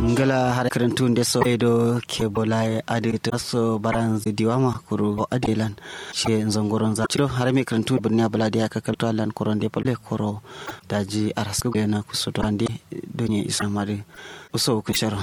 ngala har karantun da so edo ke bola ade to so baran zidiwama kuru adelan she zongoron za ciro har me karantun bunnya bala da ka kalto alan koron de pole koro daji arasko gena kusoto ande donye isamari uso kun sharo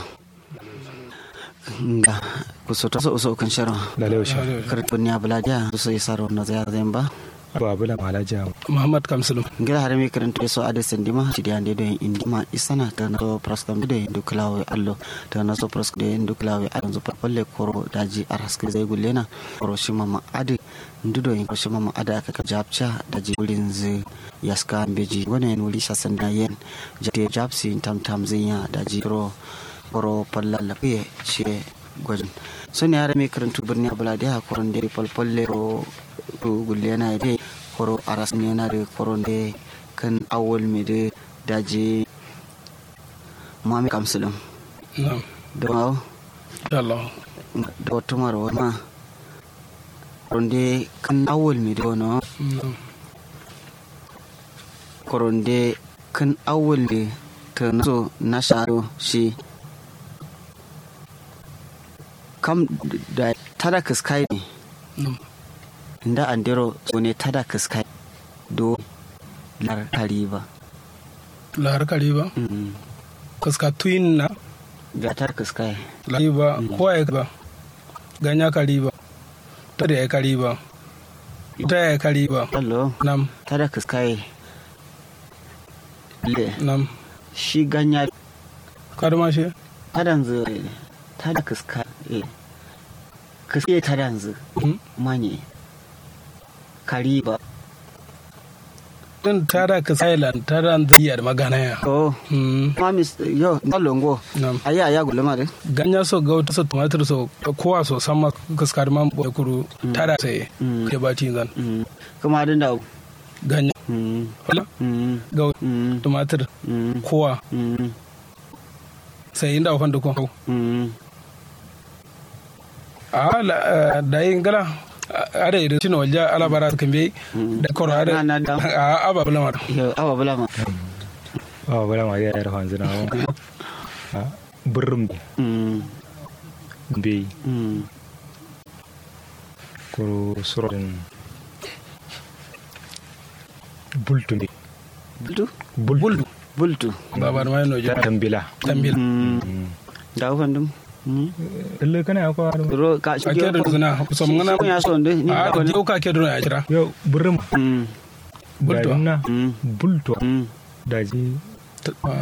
nga kusoto so uso kun sharo lalewa sha karantun ya bala da so isaro na za zemba babu la malaja muhammad kamsulum ngila har mi karanta so ade sendima tidi ande do indima isana ta na so praskam de do klawe allo ta na so prask de do klawe allo so palle koro daji araske zai gullena koro shima ma ade ndudo in koro shima ma ada aka ka japcha daji ulin ze yaska beji gone en wuli sasan da yen jate japsi tam tam zinya daji koro koro palla la piye she gwajin so ne har mi karanta birni abula da koron de palpalle ro gullena de koro aras yana da koron da kan awol mai da daji mami kamsulun na'am da mawa Allah da wata marwa ma koron da kan awol mai da wani na'am koron da kan awol da ta naso na sharo shi kam da tada kaskai ne na'am inda andero so ne tada kaskai do lar kariba lahar kariba kaska tuyin na ga tar kaskai kariba kowa ya ba ganya kariba ta da ya kariba ta ya kariba allo nam tada kaskai le nam shi ganya karma shi tadan zu tada kaska e kaske tadan zu Hmm? manye kariba din tara ka silent tara zai da magana ya oh Hmm, mamis yo ndalongo nam aya aya gulma de ganya so gauta so tumatir so kowa so sama kaskar man boye kuru tara sai Mm. ke bati zan mm kuma din da ganya mm wala mm gau mm tumatir mm kowa mm sai inda ofan da ko mm a la- eh, da yin gala ada irin tino walja alabara kan bai da koro ada Na- na da. a aba bula ma yo awa bulama ba bala ma ya yar hanzu na wa burrum mm be mm koro surodin bultu be bultu bultu bultu babar mai no ja tambila tambil mm da ufan dum mm lalle kana ya kwa ro ka shi ake da zuna so mun gana ya so nde ni a da wani yau ka ke duna ya kira yo burrum mm Bultu. na mm bultu mm daji